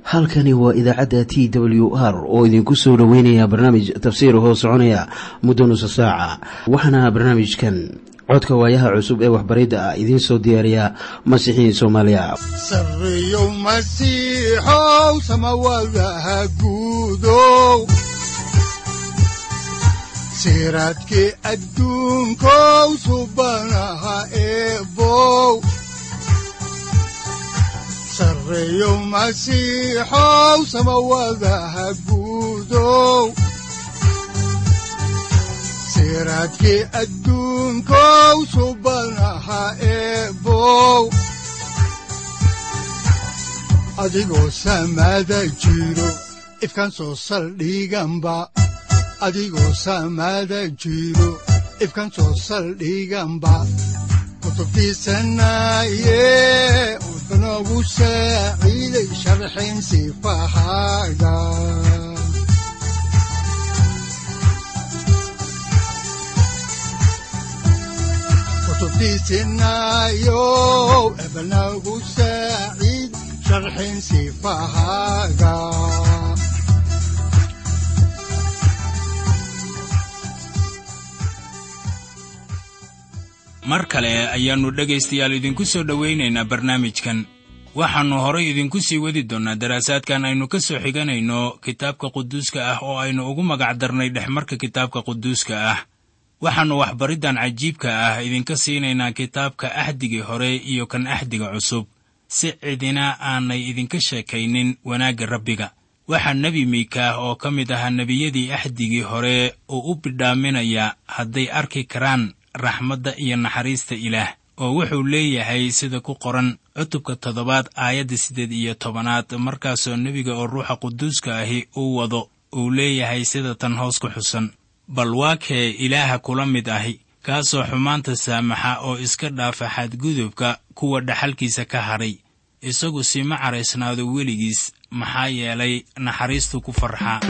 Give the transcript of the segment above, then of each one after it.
halkani waa idaacadda t w r oo idinku soo dhoweynaya barnaamij tafsiir hoo soconaya muddo nusa saaca waxaana barnaamijkan codka waayaha cusub ee waxbaridda ah idiin soo diyaariya masiixiin soomaaliya sareyow masiixow samawadaha guudow siraadkii adduunkow subanaha eebow sareyow masiixow samawadaha guudow siraadkii adduunkow subanaha eebow adigoo samada jiro ifkaan soo saldhiganba adigoo samada jiro ifkaan soo saldhiganba kutubtiisanaye udanogu saaciiday sharxin sifahaaga kutubtiisinayo ebanagu saaciid sharxin sifahaaga mar kale ayaannu dhegaystayaal idinku soo dhowaynaynaa barnaamijkan waxaannu horay idinku sii wadi doonnaa daraasaadkan aynu ka soo xiganayno kitaabka quduuska ah oo aynu ugu magac darnay dhexmarka kitaabka quduuska ah waxaannu waxbariddan cajiibka ah idinka siinaynaa kitaabka axdigii hore iyo kan axdiga cusub si cidina aanay idinka sheekaynin wanaagga rabbiga waxaa nebi miikaah oo ka mid ahaa nebiyadii axdigii hore uu u bidhaaminayaa hadday arki karaan raxmadda iyo naxariista ilaah oo wuxuu leeyahay sida ku qoran cutubka toddobaad aayadda siddeed iyo tobanaad markaasoo nebiga oo ruuxa quduuska ahi uu wado uu leeyahay sida tan hoos ku xusan bal waa kee ilaaha kula mid ahi kaasoo xumaanta saamaxa oo iska dhaafa xadgudubka kuwa dhaxalkiisa ka hadhay isagu sima caraysnaado weligiis maxaa yeelay naxariistu ku farxaa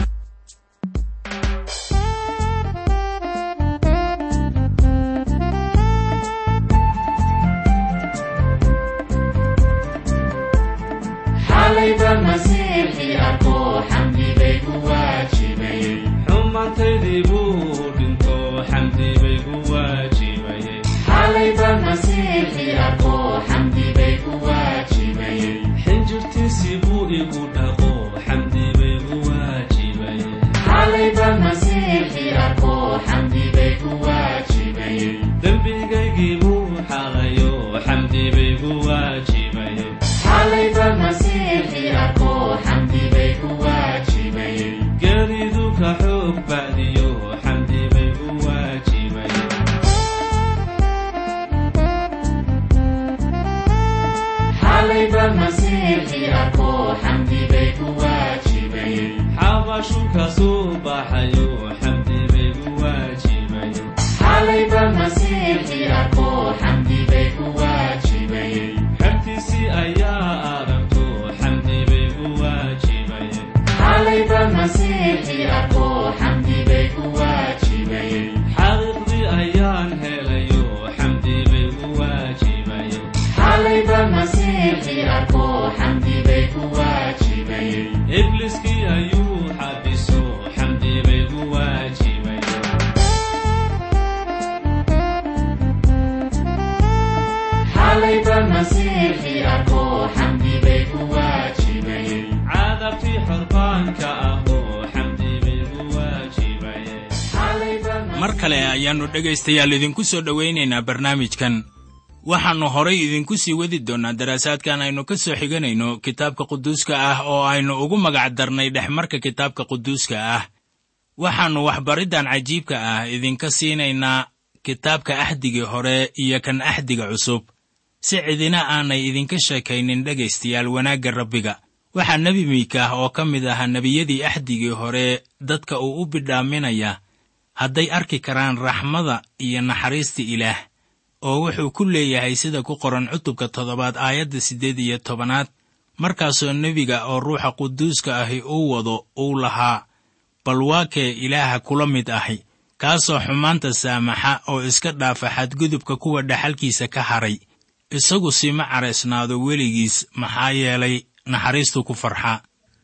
mar kale ayaannu dhegaystayaal idinku soo dhowaynaynaa barnaamijkan waxaannu horay idinku sii wadi doonnaa daraasaadkan aynu ka soo xiganayno kitaabka quduuska ah oo aynu ugu magac darnay dhexmarka kitaabka quduuska ah waxaannu waxbariddan cajiibka ah idinka siinaynaa kitaabka axdigii hore iyo kan axdiga cusub si cidina aanay idinka sheekaynin dhegaystayaal wanaagga rabbiga waxaa nebi miikaah oo ka mid ahaa nebiyadii axdigii hore dadka uu u bidhaaminaya hadday arki karaan raxmada iyo naxariista ilaah oo wuxuu ku leeyahay sida ku qoran cutubka toddobaad aayadda siddeed iyo tobanaad markaasoo nebiga oo ruuxa quduuska ahi uu wado uu lahaa bal waa kee ilaaha kula mid ahi kaasoo xumaanta saamaxa oo iska dhaafa xadgudubka kuwa dhaxalkiisa ka hadhay isagu sima caraysnaado weligiis maxaa yeelay naxariistu ku farxa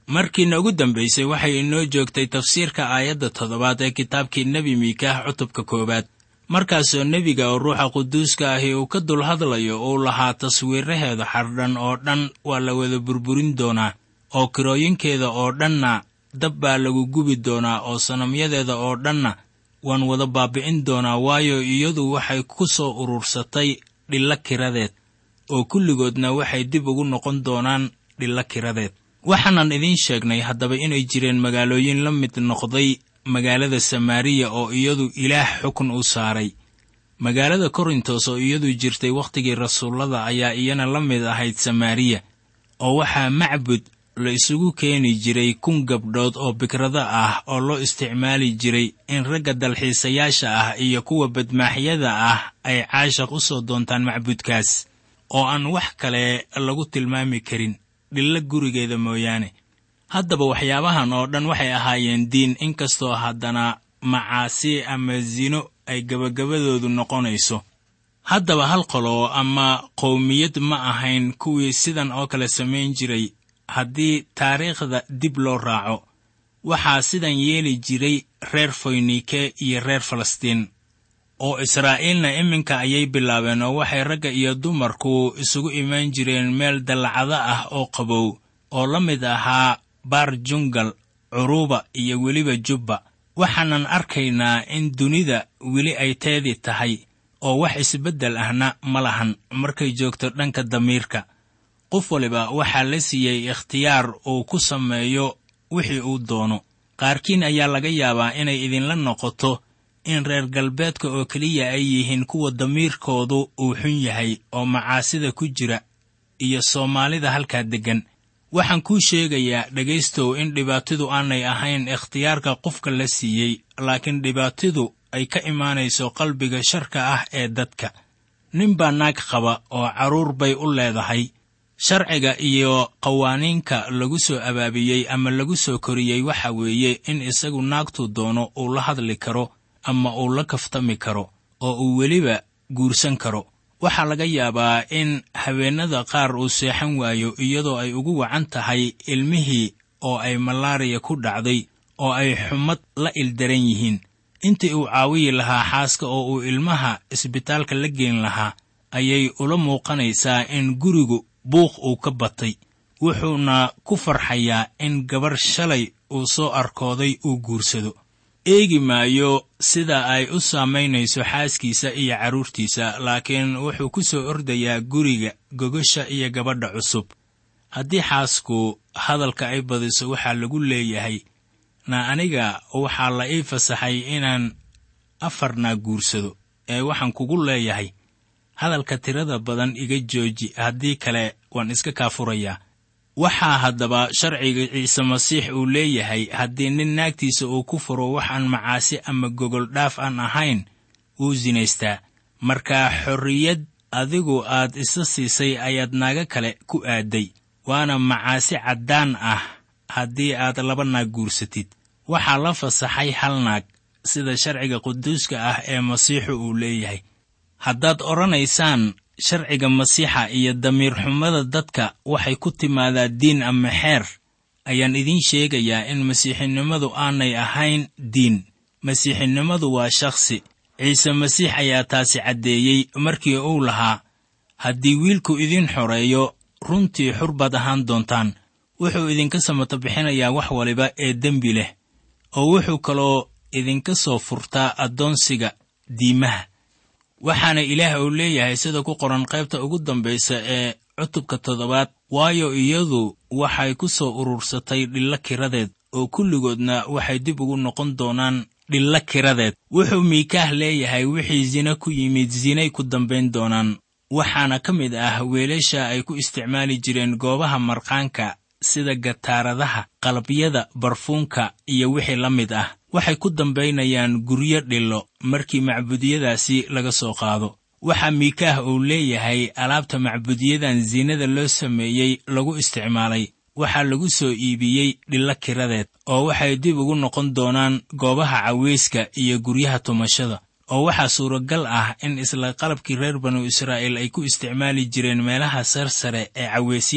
markiina ugu dambaysay waxay inoo joogtay tafsiirka aayadda toddobaad ee kitaabkii nebi miikaah cutubka koowaad markaasoo nebiga oo ruuxa quduuska ahi uu ka dul hadlayo uu lahaa taswiiraheeda xardhan oo dhan waa la wada burburin doonaa oo kirooyinkeeda oo dhanna dab baa lagu gubi doonaa oo sanamyadeeda oo dhanna waan wada baabi'in doonaa waayo iyadu waxay ku soo urursatay dhillo kiradeed oo kulligoodna waxay dib ugu noqon doonaan dhillo kiradeed waxaanan idiin sheegnay haddaba inay jireen magaalooyin la mid noqday magaalada samaariya oo iyadu ilaah xukun u saaray magaalada korintos oo iyadu jirtay wakhtigii rasuullada ayaa iyana la mid ahayd samaariya oo waxaa macbud la isugu keeni jiray kun gabdhood oo bikrado ah oo loo isticmaali jiray in ragga dalxiisayaasha ah iyo kuwa badmaaxyada ah ay caashaq u soo doontaan macbudkaas oo aan wax kale lagu tilmaami karin dhillo gurigeeda mooyaane haddaba waxyaabahan oo dhan waxay ahaayeen diin inkastoo haddana macaasi ama sino ay gebagabadoodu noqonayso haddaba hal qolo ama qowmiyad ma ahayn kuwii sidan oo kale samayn jiray haddii taariikhda dib loo raaco waxaa sidan yeeli jiray reer foynike iyo reer falastiin oo israa'iilna iminka ayay bilaabeen oo waxay ragga iyo dumarku isugu imaan jireen meel dallacado ah oo qabow oo la mid ahaa baar jungal curuuba iyo weliba jubba waxaanan arkaynaa in dunida weli ay teedii tahay oo wax isbeddel ahna ma lahan markay joogto dhanka damiirka qof waliba waxaa la siiyey ikhtiyaar uu ku sameeyo wixii uu doono qaarkiin ayaa laga yaabaa inay idinla noqoto in reer galbeedka oo keliya ay yihiin kuwa damiirkoodu uu xun yahay oo macaasida ku jira iyo soomaalida halkaa deggan waxaan kuu sheegayaa dhegaystow in dhibaatidu aanay ahayn ikhtiyaarka qofka la siiyey laakiin dhibaatidu ay ka imaanayso qalbiga sharka ah ee dadka nin baa naag qaba oo carruur bay u leedahay sharciga iyo qawaaniinka lagu soo abaabiyey ama lagu soo koriyey waxa weeye in isagu naagtu doono uu la hadli karo ama uu la kaftami karo oo uu weliba guursan karo waxaa laga yaabaa in habeennada qaar uu seexan waayo iyadoo ay ugu wacan tahay ilmihii oo ay malaariya ku dhacday oo ay xumad la ildaran yihiin intii uu caawiyi lahaa xaaska oo uu ilmaha isbitaalka la geen lahaa ayay ula muuqanaysaa in gurigu buuq uu ka batay wuxuuna ku farxayaa in gabarh shalay uu soo arkooday uu guursado eegi maayo sida ay u saamaynayso xaaskiisa iyo carruurtiisa laakiin wuxuu ku soo ordayaa guriga gogosha iyo gabadha cusub haddii xaasku hadalka ay badiso waxaa lagu leeyahay na aniga waxaa la ii fasaxay inaan afarnaa guursado ee waxaan kugu leeyahay hadalka tirada badan iga jooji haddii kale waan iska kaa furayaa waxaa haddaba sharciga ciise masiix uu leeyahay haddii nin naagtiisa uu ku furo wax aan macaasi ama gogol dhaaf aan ahayn wuu sinaystaa markaa xorriyad adigu aad isa siisay ayaad naaga kale ku aadday waana macaasi caddaan ah haddii aad laba naag guursatid waxaa la fasaxay hal naag sida sharciga quduuska ah ee masiixu uu leeyahay haddaad odhanaysaan sharciga masiixa iyo damiir xumada dadka waxay ku timaadaa diin ama xeer ayaan idiin sheegayaa in masiixinimadu aanay ahayn diin masiixinimadu waa shakhsi ciise masiix ayaa taasi caddeeyey markii uu lahaa haddii wiilku idin xoreeyo runtii xur baad ahaan doontaan wuxuu idinka samato bixinayaa wax waliba ee dembi leh oo wuxuu kaloo idinka soo furtaa addoonsiga diimaha waxaana ilaah uu leeyahay sida ku qoran qaybta ugu dambaysa ee cutubka toddobaad waayo iyadu waxay ku soo urursatay dhillo kiradeed oo kulligoodna waxay dib ugu noqon doonaan dhillo kiradeed wuxuu miikaah leeyahay wixii sina ku yimid sinay ku dambayn doonaan waxaana ka mid ah weelasha ay ku isticmaali jireen goobaha marqaanka sida gataaradaha qalabyada barfuunka iyo wixii la mid ah waxay ku dambaynayaan guryo dhillo markii macbudiyadaasi laga soo qaado waxaa miikaah uu leeyahay alaabta macbudiyadan siinada loo sameeyey lagu isticmaalay waxaa lagu soo iibiyey dhillo kiradeed oo waxay dib ugu noqon doonaan goobaha caweyska iyo guryaha tumashada oo waxaa suuragal ah in isla qalabkii reer banu israa'iil ay ku isticmaali jireen meelaha sarsare ee caweysyada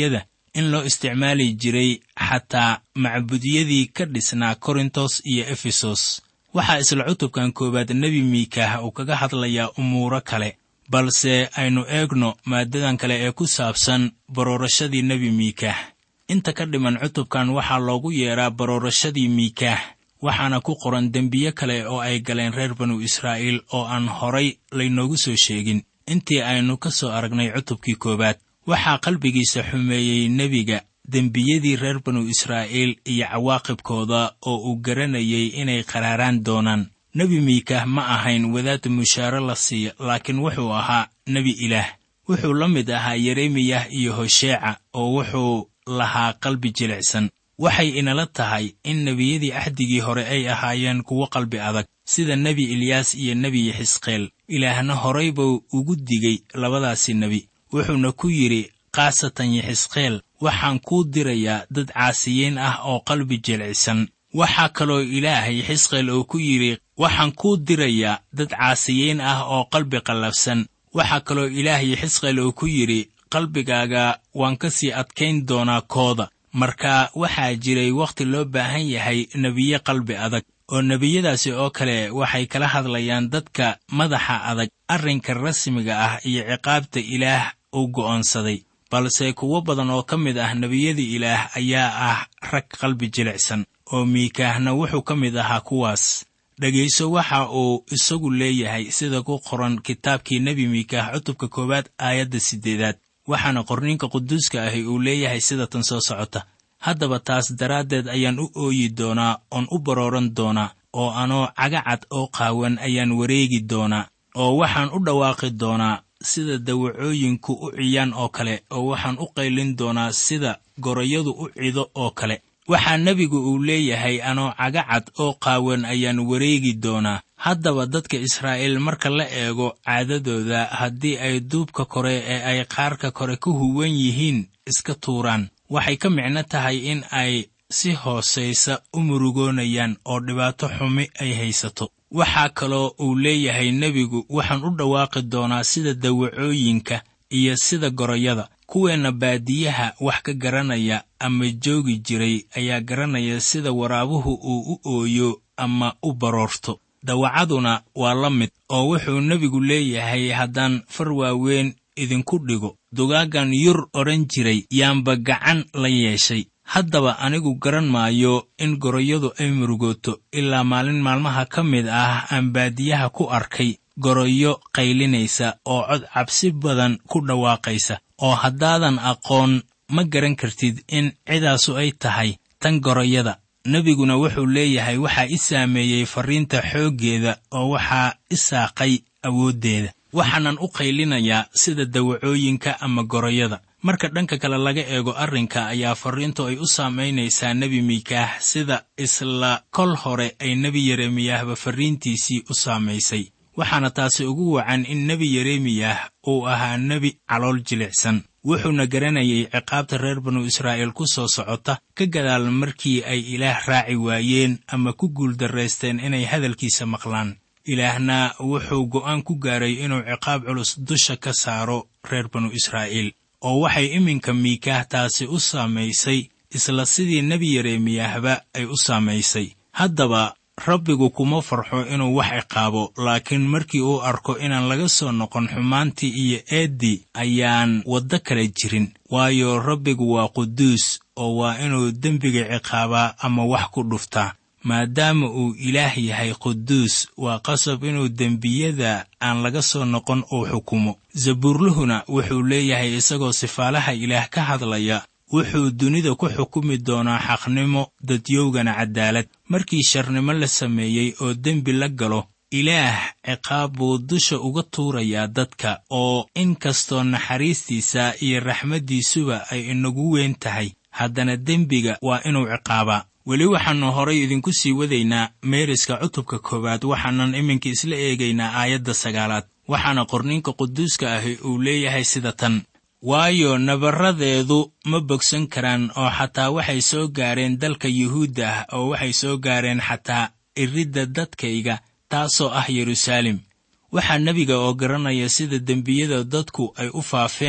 in loo isticmaali jiray xataa macbudyadii ka dhisnaa korintos iyo efesos waxaa isla cutubkan koowaad nebi miikaah uu kaga hadlayaa umuuro kale balse aynu eegno maaddadan kale ee ku saabsan baroorashadii nebi miikaah inta ka dhiman cutubkan waxaa loogu yeedhaa baroorashadii miikaah waxaana ku qoran dembiye kale oo ay galeen reer banu israa'iil oo aan horay laynoogu soo sheegin intii aynu ka soo aragnay cutubkii koowaad waxaa qalbigiisa xumeeyey nebiga dembiyadii reer banu israa'iil iyo cawaaqibkooda oo uu garanayay inay qaraaraan doonaan nebi miikaah ma ahayn wadaad mushaare la siiya laakiin wuxuu ahaa nebi ilaah wuxuu la mid ahaa yeremiyah iyo hosheeca oo wuxuu lahaa qalbi jilicsan waxay inala tahay in nebiyadii axdigii hore ay ahaayeen kuwo qalbi adag sida nebi ilyaas iyo nebi xisqeel ilaahna horay buu ugu digay labadaasi nebi wuxuuna ku yidhi khaasatan yaxisqeel waxaan kuu dirayaa dad caasiyiin ah oo qalbi jilcisan waxaa kaloo ilaahay xisqeel uu ku yidhi waxaan kuu dirayaa dad caasiyiin ah oo qalbi qallafsan waxaa kaloo ilaahay xisqeel uu ku yidhi qalbigaaga waan ka sii adkayn doonaa kooda marka waxaa jiray wakhti loo baahan yahay nebiye qalbi adag oo nebiyadaasi oo kale waxay kala hadlayaan dadka madaxa adag arrinka rasmiga ah iyo ciqaabta ilaah uu go'oonsaday balse kuwo badan oo ka mid ah nebiyada ilaah ayaa ah rag qalbi jilicsan oo miikaahna wuxuu ka mid ahaa kuwaas dhegayso waxa uu isagu leeyahay sida ku qoran kitaabkii nebi miikaah cutubka koowaad aayadda siddeedaad waxaana qorniinka quduuska ahi uu leeyahay sida tan soo socota haddaba taas daraaddeed ayaan u ooyi doonaa oon u barooran doonaa oo anoo cagacad oo qaawan ayaan wareegi doonaa oo waxaan u dhawaaqi doonaa sida dawacooyinku u ciyaan oo kale oo waxaan u qaylin doonaa sida gorayadu u cido oo kale waxaa nebigu uu leeyahay anoo cagacad oo qaawan ayaan wareegi doonaa haddaba dadka israa'iil marka la eego caadadooda haddii ay duubka kore ee ay qaarka kore ku huwan yihiin iska tuuraan waxay ka micno tahay in ay si hoosaysa u murugoonayaan oo dhibaato xumi ay haysato waxaa kaloo uu leeyahay nebigu waxaan u dhawaaqi doonaa sida dawacooyinka iyo sida gorayada kuweenna baadiyaha wax ka garanaya ama joogi jiray ayaa garanaya sida waraabuhu uu u ooyo ama u baroorto dawacaduna waa la mid oo wuxuu nebigu leeyahay haddaan far waaweyn idinku dhigo dugaaggan yur odhan jiray yaanba gacan la yeeshay haddaba anigu garan maayo in gorayadu ay murugooto ilaa maalin maalmaha ka mid ah aan baadiyaha ku arkay goroyo qaylinaysa oo cod cabsi badan ku dhawaaqaysa oo haddaadan aqoon ma garan kartid in cidaasu ay tahay tan goroyada nebiguna wuxuu leeyahay waxaa i saameeyey farriinta xooggeeda oo waxaa i saaqay awooddeeda waxaanan u qaylinayaa sida dawacooyinka ama goroyada marka dhanka kale laga eego arrinka ayaa farriintu ay u saamaynaysaa nebi miikaah sida isla kol hore ay nebi yeremiyahba farriintiisii u saamaysay waxaana taasi ugu wacan in nebi yeremiyah uu ahaa nebi calool jilicsan wuxuuna garanayay ciqaabta reer banu israa'iil ku soo socota ka gadaal markii ay ilaah raaci waayeen ama ku guuldarraysteen inay hadalkiisa maqlaan ilaahna wuxuu go'aan ku gaaray inuu ciqaab culus dusha ka saaro reer banu israa'iil oo waxay iminka miikaah taasi u saamaysay isla sidii nebi yeremiyahba ay u saamaysay haddaba rabbigu kuma farxo inuu wax ciqaabo laakiin markii uu arko inaan laga soo noqon xumaantii iyo eeddii ayaan waddo kale jirin waayo rabbigu waa quduus oo waa inuu dembiga ciqaabaa ama wax ku dhuftaa maadaama uu ilaah yahay quduus waa qasab inuu dembiyada aan laga soo noqon uu xukumo zabuurluhuna wuxuu leeyahay isagoo sifaalaha ilaah ka hadlaya wuxuu dunida ku xukumi doonaa xaqnimo dadyowgana caddaalad markii sharnimo la sameeyey oo dembi la galo ilaah ciqaab buu dusha uga tuurayaa dadka oo in kastoo naxariistiisa iyo raxmaddiisuba ay inagu weyn tahay haddana dembiga waa inuu ciqaabaa weli waxaannu horay idinku sii wadaynaa meeriska cutubka koowaad waxaanan iminka isla eegaynaa aayadda sagaalaad waxaana qorniinka quduuska ahi uu leeyahay sida tan waayo nabaradeedu ma bogsan karaan oo xataa waxay soo gaareen dalka yuhuudda ah oo waxay soo gaareen xataa iridda dadkayga taasoo ah yeruusaalem waxaa nebiga oo garanaya sida dembiyada dadku ay u faafeen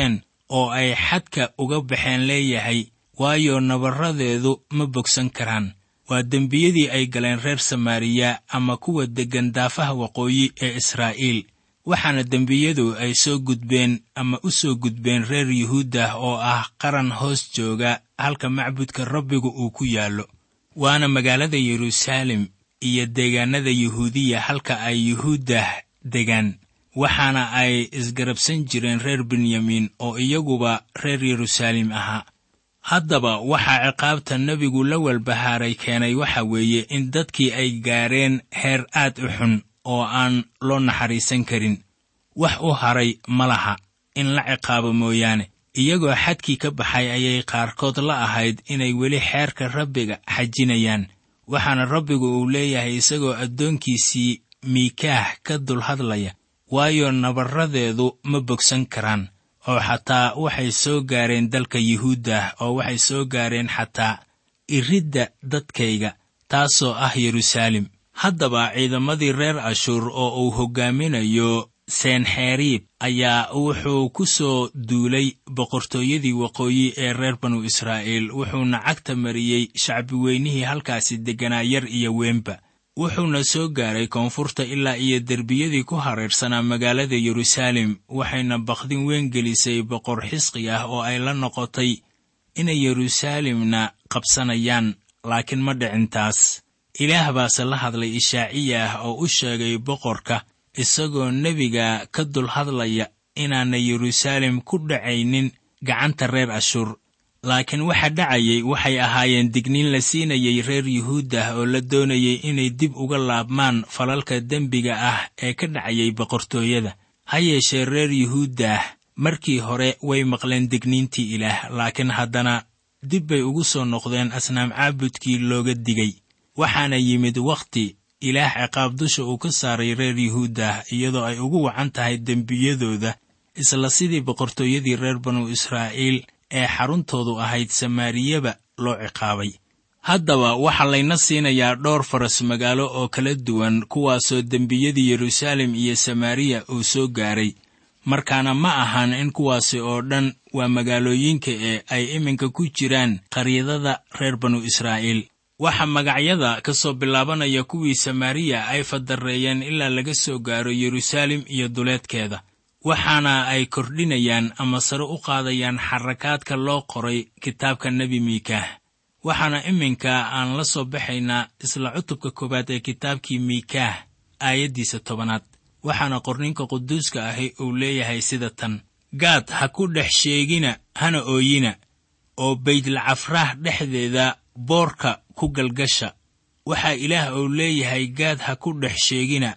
oo ay xadka uga baxeen leeyahay waayo nabarradeedu ma bogsan karaan waa dembiyadii ay galeen reer samaariya ama kuwa deggan daafaha waqooyi ee israa'iil waxaana dembiyadu ay soo gudbeen ama u soo gudbeen reer yuhuuddah oo ah qaran hoos jooga halka macbudka rabbigu uu ku yaallo waana magaalada yeruusaalem iyo deegaannada yuhuudiya halka ay yuhuuddah degaan waxaana ay isgarabsan jireen reer benyamiin oo iyaguba reer yeruusaalem ahaa haddaba waxaa ciqaabta nebigu la walbahaaray keenay waxa weeye in dadkii ay gaareen heer aad u xun oo aan loo naxariisan karin wax u haray ma laha in la ciqaabo mooyaane iyagoo xadkii ka baxay ayay qaarkood la ahayd inay weli xeerka rabbiga xajinayaan waxaana rabbigu uu leeyahay isagoo addoonkiisii miikaah ka dul hadlaya waayo nabarradeedu ma bogsan karaan oo xataa waxay soo gaareen dalka yuhuuddah oo waxay soo gaareen xataa iridda dadkayga taasoo ah yeruusaalem haddaba ciidamadii reer ashuur oo uu hoggaaminayo senxeriib ayaa wuxuu ku soo duulay boqortooyadii waqooyi ee reer banu israa'iil wuxuuna cagta mariyey shacbi weynihii halkaasi degganaa yar iyo weynba wuxuuna soo gaaray koonfurta ilaa iyo derbiyadii ku hareersanaa magaalada yeruusaalem waxayna bakdin weyn gelisay boqor xisqi ah oo ay la noqotay inay yeruusaalemna qabsanayaan laakiin ma dhicin taas ilaah baase la hadlay ishaaciya ah oo u sheegay boqorka isagoo nebiga ka dul hadlaya inaanay yeruusaalem ku dhacaynin gacanta reer ashuur laakiin waxa dhacayay waxay ahaayeen digniin la siinayay reer yuhuuddah oo la doonayay inay dib uga laabmaan falalka dembiga ah ee ka dhacayay boqortooyada ha yeeshee reer yuhuuddah markii hore way maqleen digniintii ilaah laakiin haddana dib bay ugu soo noqdeen asnaam caabudkii looga digay waxaana yimid wakhti ilaah ciqaab dusha uu ka saaray reer yuhuuddah iyadoo ay ugu wacan tahay dembiyadooda isla sidii boqortooyadii reer banu israa'iil ee xaruntoodu ahayd samaariyaba loo ciqaabay haddaba waxaa layna siinayaa dhowr faras magaalo oo kala duwan kuwaasoo dembiyadii yeruusaalem iyo samaariya uu soo gaaray markaana ma ahan in kuwaasi oo dhan waa magaalooyinka ee ay iminka ku jiraan qaryadada reer banu israa'iil waxaa magacyada ka soo bilaabanaya kuwii samaariya ay fadarreeyeen ilaa laga soo gaaro yeruusaalem iyo duleedkeeda waxaana ay kordhinayaan ama sare u qaadayaan xarakaadka loo qoray kitaabka nebi miikaah waxaana iminka aan la soo baxaynaa isla cutubka koowaad ee kitaabkii miikaah aayaddiisa tobanaad waxaana qorninka quduuska ahi uu leeyahay sida tan gaad ha ku dhex sheegina hana ooyina oo baydlacafraah dhexdeeda boorka ku galgasha waxaa ilaah uu leeyahay gaad ha ku dhex sheegina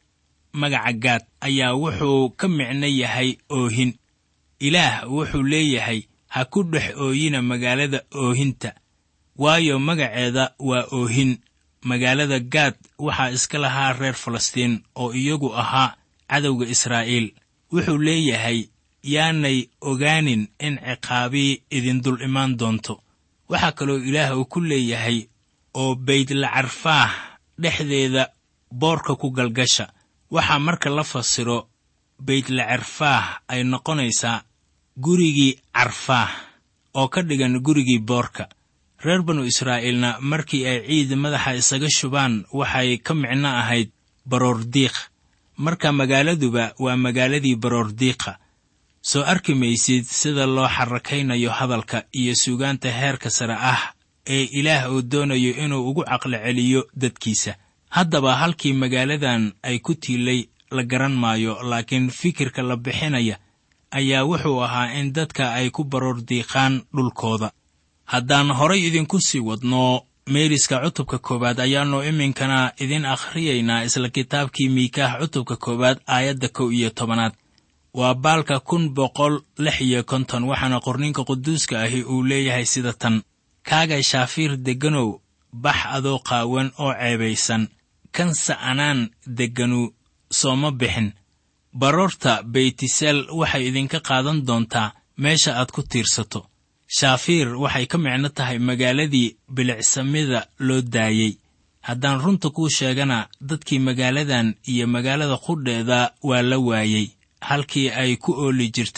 magaca gaad ayaa wuxuu ka micno yahay oohin ilaah wuxuu leeyahay ha ku dhex ooyina magaalada oohinta waayo magaceeda waa oohin magaalada gaad waxaa iska lahaa reer falastiin oo iyagu ahaa cadowga israa'iil wuxuu leeyahay yaanay ogaanin in ciqaabii idin dul imaan doonto waxaa kaloo ilaah uu ku leeyahay oo baydlacarfaah dhexdeeda boorka ku galgasha waxaa marka la fasiro baydlacarfaah ay noqonaysaa gurigii carfaah oo ka dhigan gurigii boorka reer banu israa'iilna markii ay ciid madaxa isaga shubaan waxay ka micno ahayd baroordiiq marka magaaladuba waa magaaladii baroordiiqa soo arki maysid sida loo xarakaynayo hadalka iyo suugaanta heerka sare ah ee ilaah uu doonayo inuu ugu caqli celiyo dadkiisa haddaba halkii magaaladan ay ku tiilay la garan maayo laakiin fikirka la bixinaya ayaa wuxuu ahaa in dadka ay ku baroordiiqaan dhulkooda haddaan horay idinku sii wadno meeriska cutubka koowaad ayaannu iminkana idin akhriyaynaa isla kitaabkii miikaah cutubka koowaad aayadda kow iyo tobanaad waa baalka kun boqol lix iyo konton waxaana qorninka quduuska ahi uu leeyahay sida tan kaaga shaafiir degganow bax adoo qaawan oo ceebaysan kan sa'anaan degganu sooma bixin baroorta beytiseel waxay idinka qaadan doontaa meesha aad ku tiirsato shaafiir waxay ka micno tahay magaaladii bilicsamida loo daayey haddaan runta kuu sheegana dadkii magaaladan iyo magaalada qudheeda waa la waayey halkii ay ku ooli jirtayna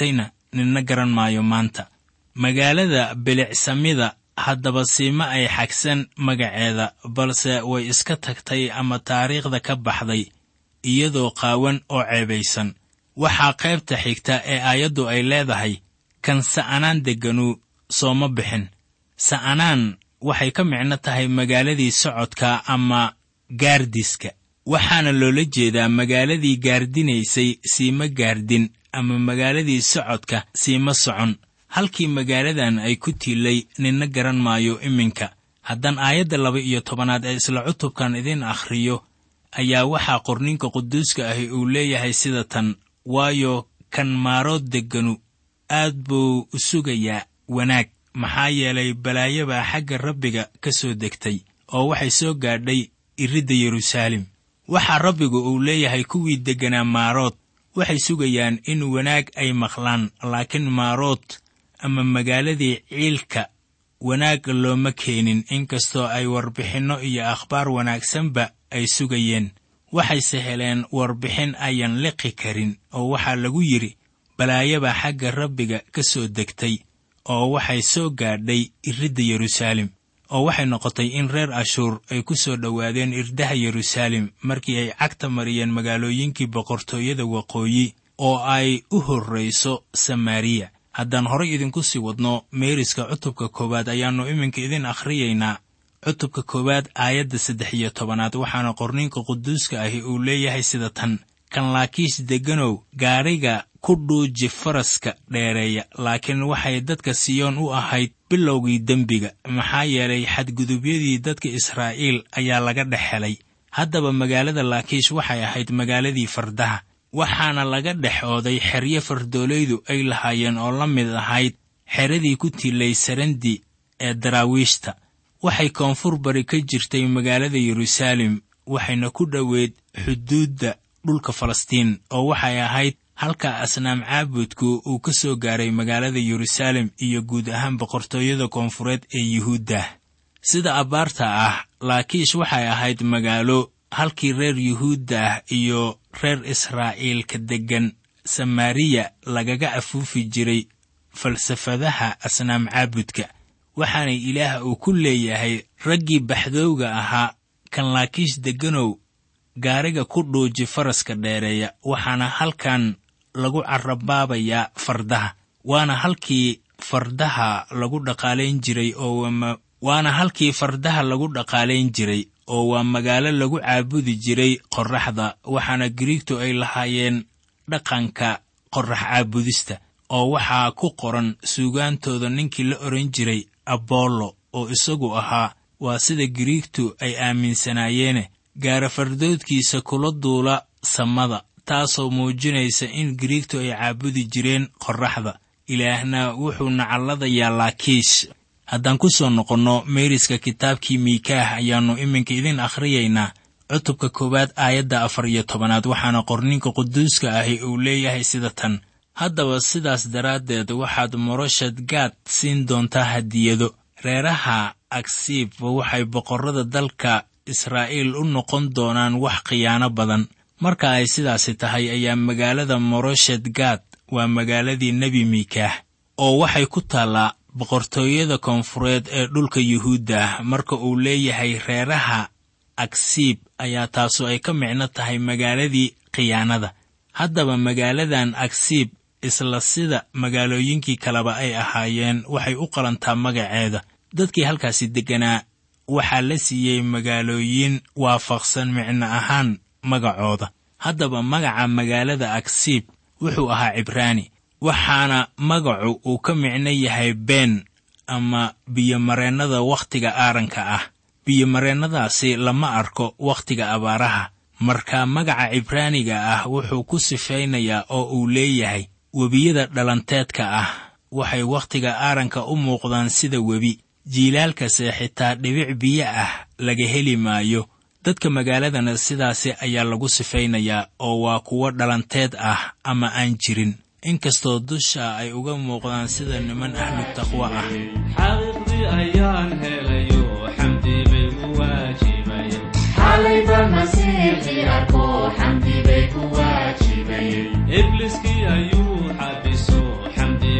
ninna garan maayo maanta magaalada bilicsamida haddaba siima ay xagsan magaceeda balse way iska tagtay ama taariikhda ka baxday iyadoo qaawan oo ceebaysan waxaa qaybta xigta ee aayaddu ay leedahay kan sa'anaan degganu sooma bixin sa'anaan waxay ka micno tahay magaaladii socodka ama gaardiska waxaana loola jeedaa magaaladii gaardinaysay siima gaardin ama magaaladii socodka siima socon halkii magaaladan ay ku tiilay ninna garan maayo iminka haddaan aayadda laba iyo tobanaad ee isla cutubkan idiin akhriyo ayaa waxaa qorninka quduuska ahi uu leeyahay sida tan waayo kan maarood degganu aad buu u sugayaa wanaag maxaa yeelay balaayo baa xagga rabbiga ka soo degtay oo waxay soo gaadhay iridda yeruusaalem waxaa rabbigu uu leeyahay kuwii degganaa maarood waxay sugayaan in wanaag ay maqlaan laakiin maarood ama magaaladii ciilka wanaag looma keenin inkastoo ay warbixinno iyo akhbaar wanaagsanba ay sugayeen waxayse heleen warbixin ayan liqi karin oo waxaa lagu yidhi balaayabaa xagga rabbiga ka soo degtay oo waxay soo gaadhay iridda yeruusaalem oo waxay noqotay in reer ashuur ay ku soo dhowaadeen irdaha yeruusaalem markii ay cagta mariyeen magaalooyinkii boqortooyada waqooyi oo ay u horrayso samaariya haddaan horay idinku sii wadno meeriska cutubka koowaad ayaannu iminka idin akhriyaynaa cutubka koowaad aayadda saddex iyo tobanaad waxaana qorninka quduuska ahi uu leeyahay sida tan kan laakiis degganow gaadhiga ku dhuuji faraska dheereeya laakiin waxay dadka siyoon u ahayd bilowgii dembiga maxaa yeelay xadgudubyadii dadka israa'iil ayaa laga dhex helay haddaba magaalada laakiish waxay ahayd magaaladii fardaha waxaana laga dhex ooday xeryo fardoolaydu ay lahaayeen oo la mid ahayd xeradii ku tiilay sarandi ee daraawiishta waxay koonfur bari ka jirtay magaalada yeruusaalem waxayna ku dhoweyd xuduudda dhulka falastiin oo waxay ahayd halka asnaam caabudku uu ka soo gaaray magaalada yeruusaalem iyo guud ahaan boqortooyada koonfureed ee yuhuudda sida abbaarta ah laakiish waxay ahayd magaalo halkii reer yuhuudda ah iyo reer israa'iilka deggan samaariya lagaga afuufi jiray falsafadaha asnaam caabudka waxaana ilaah uu ku leeyahay raggii baxdowga ahaa kan laakiish degganow gaariga ku dhuuji faraska dheereeya waxaana halkan lagu carabaabayaa fardaha waana halkii fardaha lagu dhaqaalayn jiray oo waana halkii fardaha lagu dhaqaalayn jiray oo waa magaalo lagu caabudi jiray qorraxda waxaana giriigtu ay lahaayeen dhaqanka qorrax caabudista oo waxaa ku qoran suugaantooda ninkii la odhan jiray abollo oo isagu ahaa waa sida giriigtu ay aaminsanaayeen gaara fardoodkiisa kula duula samada taasoo muujinaysa in giriigtu ay caabudi jireen qorraxda ilaahna wuxuu nacalladayaa laakiish haddaan ku soo noqonno meeriska kitaabkii miikaah ayaannu iminka idin akhriyaynaa cutubka koowaad aayadda afar iyo tobanaad waxaana qorninka quduuska ahi uu leeyahay sida tan haddaba sidaas daraaddeed waxaad moroshad gaad siin doontaa hadiyado reeraha agsiibba waxay boqorrada dalka israa'iil u noqon doonaan wax khiyaano badan marka ay sidaasi tahay ayaa magaalada moroshad gaad waa magaaladii nebi miikaah oo waxay ku taallaa boqortooyada koonfureed ee dhulka yuhuudda ah marka uu leeyahay reeraha agsiib ayaa taasu ay ka micno tahay magaaladii khiyaanada haddaba magaaladan agsiib isla sida magaalooyinkii kaleba ay ahaayeen waxay u qalantaa magaceeda dadkii halkaasi degganaa waxaa la siiyey magaalooyin waafaqsan micno ahaan magacooda haddaba magaca magaalada agsiib wuxuu ahaa cibraani waxaana magacu uu ka micno yahay been ama biyomareennada wakhtiga aaranka ah biyomareennadaasi lama arko wakhtiga abaaraha marka magaca cibraaniga ah wuxuu ku sifaynayaa oo uu leeyahay webiyada dhalanteedka ah waxay wakhtiga aaranka u muuqdaan sida webi jiilaalkase xitaa dhibic biyo ah laga heli maayo dadka magaaladana sidaasi ayaa lagu sifaynayaa oo waa kuwo dhalanteed ah ama aan jirin inkastoo dusha ay uga muuqdaan sida niman ahlu taqwo ah xaqiiqdii ayaan helayo xamdi bay ku waajibayeen xalayba masiixii arko xamdi bay ku waajibayeen ibliskii ayuu xabiso xamdi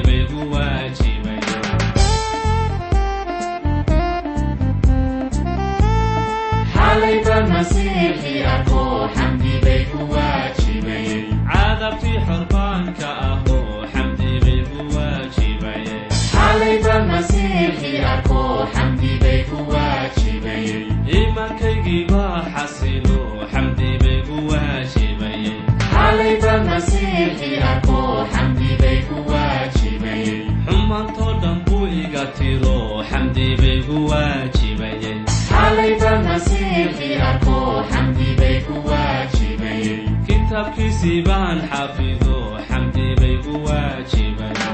masiixi arko xamdi bay ku waajibayeen cadabtii xorbaanka ahoo xamdi bay ku waajibayeen xalayba masiixi arko xamdi bay ku waajibayeen iimaankaygii baa xasilo xamdi bay ku waajibayeen xalayba masiixi arko xamdi bay ku waajibayeen xumaantoo dhan buu iga tiro xamdi bay ku waajibayeen xalayba masiixi arko xamdi bay ku waajibayeen kitaabkiisii baan xafido xamdi bay ku waajibayeen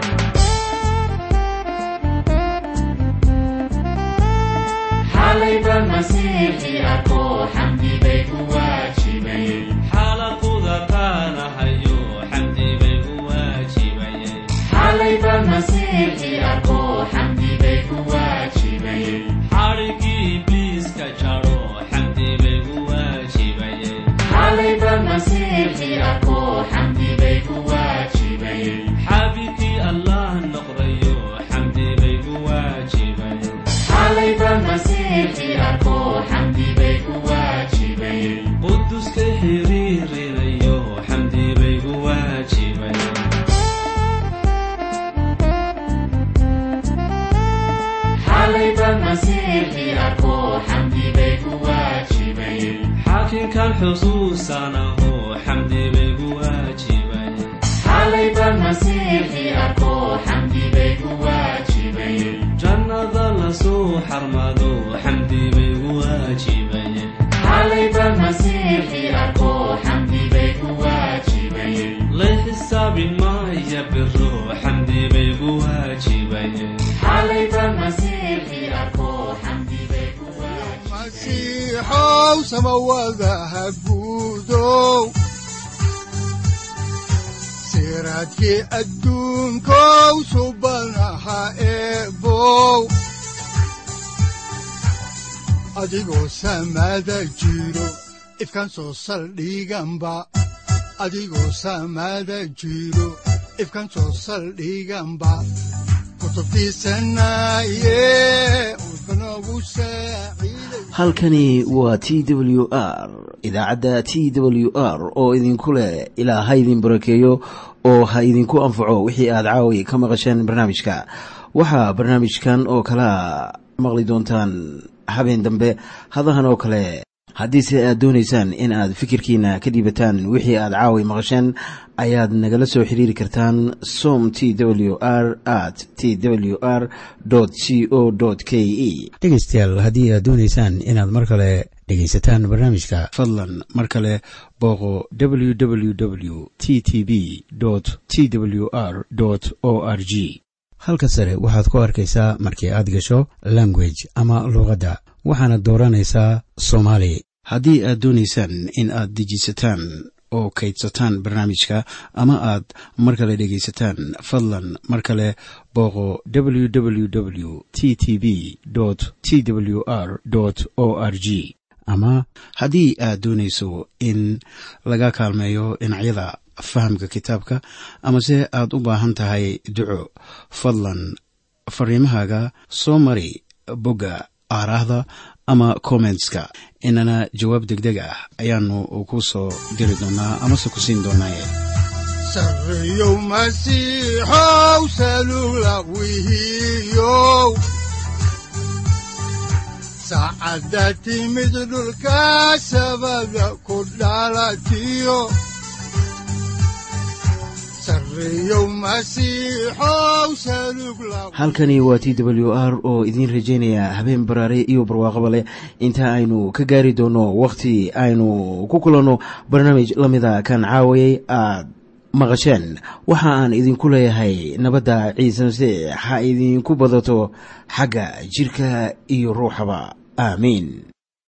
xalayba masiixi arko xamdi bay ku waajibayeen xaalaquda qaanahayo xamdi bay ku waajibayeen xalayba masiixi arko xamdi bay ku waajibayeen xadhigii ibliiska jaro xamdi bay ku waajibayeen xalayba masiixi arko xamdi bay ku waajibayeen xaabibkii allah noqdayo xamdi bay ku waajibayeen xalayba masiixi arko xamdi bay ku waajibayeen quduska xiriirinayo xamdi bay ku waajibayeen xalayba masiixi arko xamdi bay ku waajibayeen xaakinkan xusuusanaho xamdi bay ku waajibayeen xalayba masiixi arko xamdi bay ku waajibayeen jannada lasoo xarmado xamdi bay ku waajibayeen xalayba masiixi arko xamdi bay ku waajibayeen lay xisaabin maaya biro xamdi bay ku waajibayeen xalayba masiixi arko xamdi bay ku waajibayeen masiixow samawadaha guudow siraadkii adduunkow subanaha eebow adigoo samada jiro ifkan soo saldhiganba adigoo samada jiro ifkan soo saldhiganba kutubtiisanaye udbanogu saaciiday halkani waa t w r idaacadda t w r oo idinku leh ilaa ha idin barakeeyo oo ha idinku anfaco wixii aad caawi ka maqasheen barnaamijka waxaa barnaamijkan oo kalea maqli doontaan habeen dambe hadahan oo kale haddiise aad doonaysaan in aad fikirkiina ka dhiibataan wixii aad caawi maqasheen ayaad nagala soo xiriiri kartaan som t w r at t w r c o k e dhegaystayaal haddii aad doonaysaan inaad mar kale dhegaysataan barnaamijka fadlan mar kale booqo www t t b t w r o r g halka sare waxaad ku arkaysaa markii aad gasho language ama luuqadda waxaana dooranaysaa soomaali haddii aad doonaysaan in aad dejisataan oo kaydsataan barnaamijka ama aad mar kale dhegaysataan fadlan mar kale booqo www t t b t w r o r g ama haddii aad doonayso in laga kaalmeeyo dhinacyada fahamka kitaabka amase aad u baahan tahay duco fadlan fariimahaaga soo mari bogga aaraahda ama kommentska inana jawaab degdeg ah ayaanu ku soo diri doonaa amase ku siin doonaaye sarreyow masiixow salugla wihiyow saacadda timid dhulka sabada ku dhalatiyo sarreyow masiixow salugla halkani waa t w r oo idiin rajaynaya habeen baraare iyo barwaaqaba leh inta aynu ka gaari doono wakhti aynu ku kulanno barnaamij la mida kan caawayay aad maqasheen waxa aan idinku leeyahay nabadda ciise masiix ha idinku badato xagga jidhka iyo ruuxaba aamiin